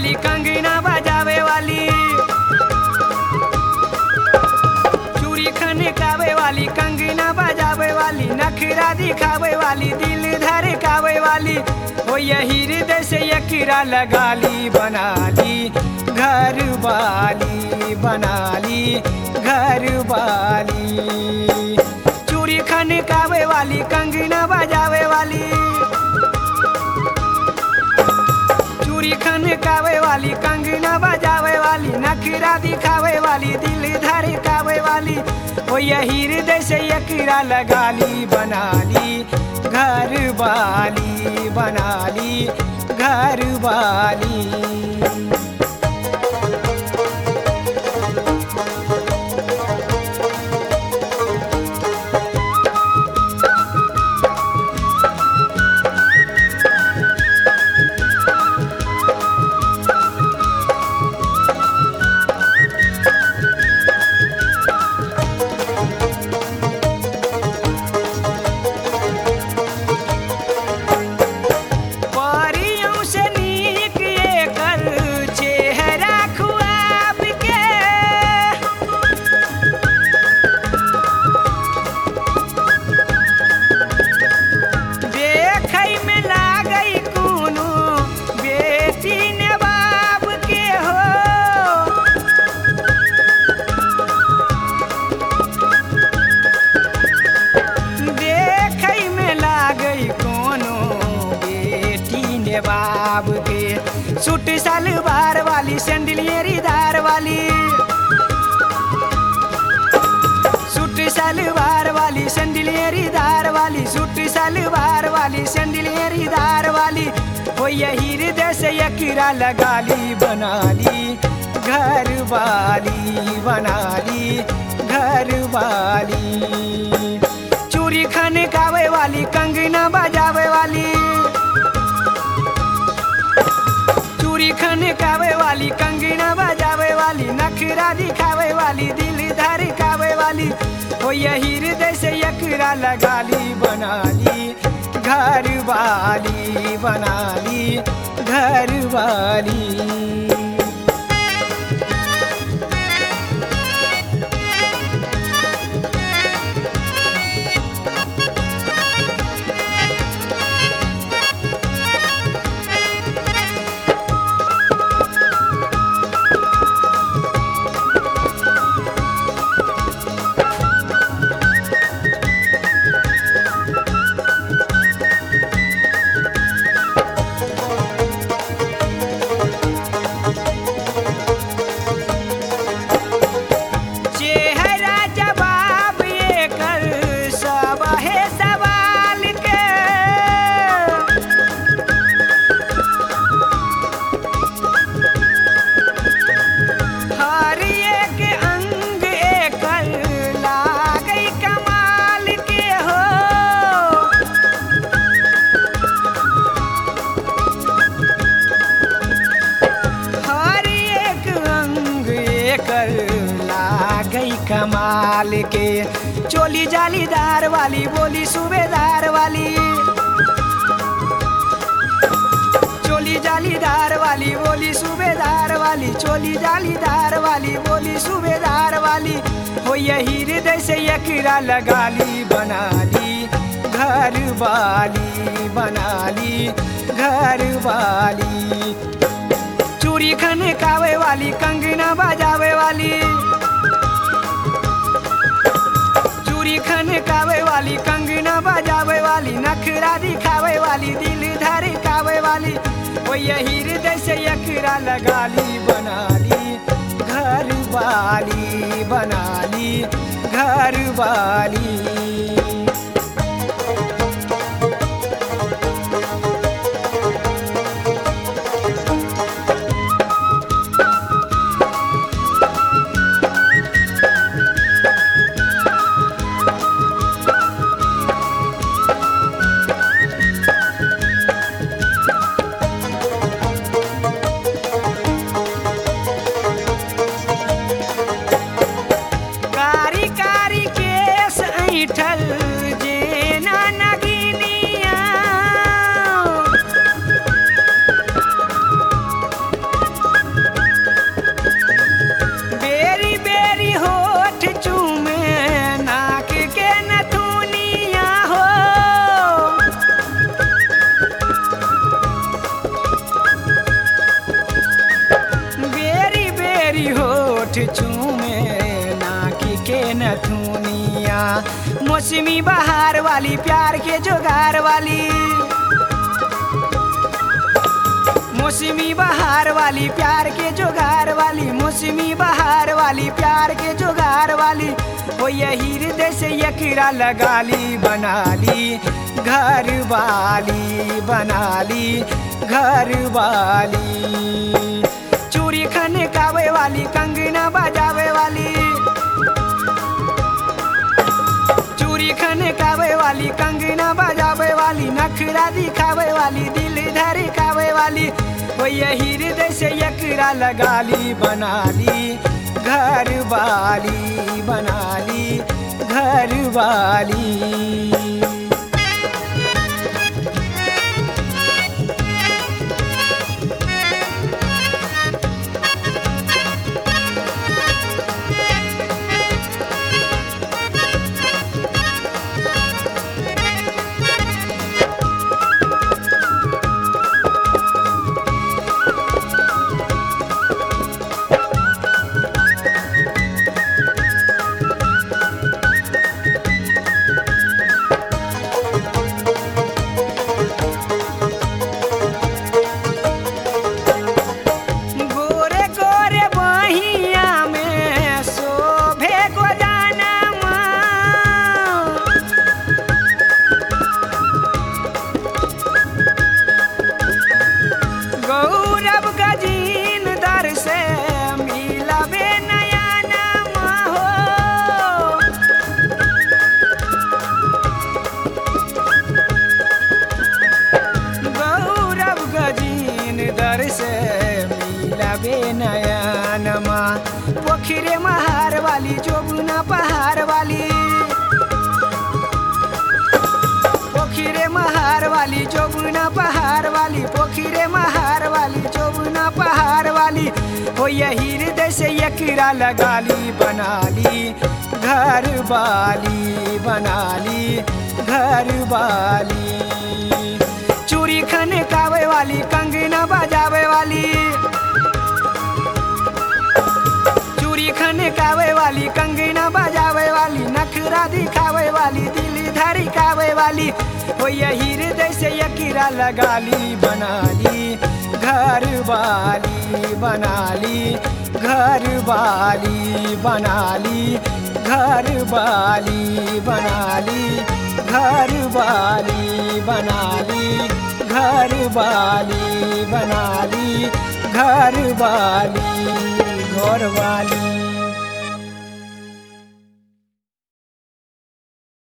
वाली कंगना बजावे वाली चूड़ी खनकावे वाली कंगना बजावे वाली नखरा दिखावे वाली दिल धड़कावे वाली हो यही हृदय से यकीरा लगा ली बना ली घर वाली बना ली घर वाली चूड़ी खनकावे वाली कंगना बजावे वाली चूड़ी खनकावे वाली कंगना बजावे वाली नखरा दिखावे वाली दिल धड़कावे वाली ओ यही हृदय से यकीरा लगा ली बना ली घर वाली बना ली घर वाली परियों से नीक एकर चेहरा खुआब के देखै में लागै कोनो बेटी ने बाप के हो देखै में लागै कोनो बेटी ने बाब के सूट सलवार वाली सैंडलियरी दार वाली सूट सलवार वाली सैंडलियरी दार वाली सूट सलवार वाली सैंडलियरी दार वाली हो यही हृदय से यकीरा लगा ली बना ली घर वाली बना ली घर वाली चूड़ी खनकावे वाली कंगना बजावे वाली चूड़ी खनकावे वाली कंगना बजावे वाली नखरा दिखावे वाली दिल धड़कावे वाली हो यही हृदय से यकरा लगा ली बना ली घर वाली बना ली घर वाली चेहरा जवाब ये कर सब है सवाल के हर एक अंग एकर लागै कमाल के हो हर एक अंग एकर लागै कमाल के चोली जालीदार वाली बोली सूबेदार वाली चोली जालीदार वाली बोली सूबेदार वाली चोली जालीदार वाली बोली सूबेदार वाली हो यही हृदय से यकीरा लगा ली बना ली घर वाली बना ली घर वाली चूड़ी खनकावे वाली कंगना बजावे वाली चूड़ी खनकावे वाली कंगना बजावे वाली नखरा दिखावे वाली दिल धड़कावे वाली वो यही हृदय से यकरा लगा ली बना ली घर वाली बना ली घर वाली कारी कारी केस ऐठल मौसमी बहार वाली प्यार के जोगार वाली मौसमी बहार वाली प्यार के जोगार वाली मौसमी बहार वाली प्यार के जोगार वाली वो यही हृदय से यकीरा लगा ली बना ली घर वाली बना ली घर वाली चूड़ी खने कावे वाली कंगना बजावे वाली चूड़ी खने कावे वाली कंगना बजावे वाली नखरा दिखावे वाली दिल धड़कावे वाली वो यही हृदय से यकरा लगा ली बना ली घर वाली बना ली घर वाली गोरे गोरे बहिया में शोभे को जानम गौरव गजीन दर से मिलबे नया नाम हो गौरव गजीन दर से मिलबे नयनमा पोखरे महार वाली जोगुना पहाड़ वाली पोखरे महार वाली जोगुना पहाड़ वाली पोखरे महार वाली जोगुना पहाड़ वाली हो यही हृदय से यकीरा लगा ली बना ली घर वाली बना ली घर वाली चूड़ी खने कावे वाली कंगना बजावे वाली चूड़ी खने कावे वाली कंगना बजावे वाली नखरा दिखावे वाली दिल धड़कावे वाली हो यही हृदय से यकीरा लगा ली बना ली घर वाली बना ली घर वाली बना ली घर वाली बना ली घर वाली बना ली घर वाली बना ली घर वाली घर वाली